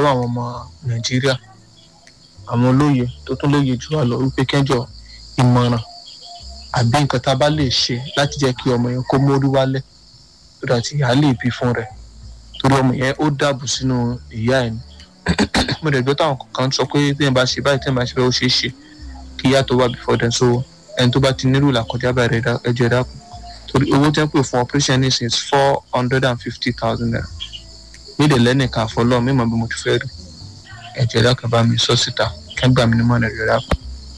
lọ́wọ́ àwọn ọmọ nàìjíríà àwọn olóye tó tún lóye jù wá lọ wípé kẹjọ ìmọ̀ràn àbí nǹkan tá a bá lè ṣe láti jẹ́ kí ọmọ yẹn kó mórí wálẹ̀ tó dà tí ìyá lè bí fún rẹ̀ torí ọmọ yẹn ó dàbò sínú ìyá ẹ̀ ni mo dẹ̀ gbọ́ táwọn kan sọ pé tí ẹ̀ bá ṣe báyìí tí ẹ̀ bá ṣe báyìí ó ṣeé ṣe kí ìyá tó wà before then so ẹni tó bá ti nílò làkọjá bẹ̀rẹ̀ ẹjọ́ dákun torí owó tẹ́ ń pè fún operation nísìnyí is four hundred and fifty thousand naira nídìí lẹ́nìkan àfọlọ́ mímọ́ bí mo ti fẹ́ rí ẹ̀jẹ̀ dákun bá mi sọ síta kẹ́gbà mi ní mọ́ ẹ̀jẹ̀ dákun.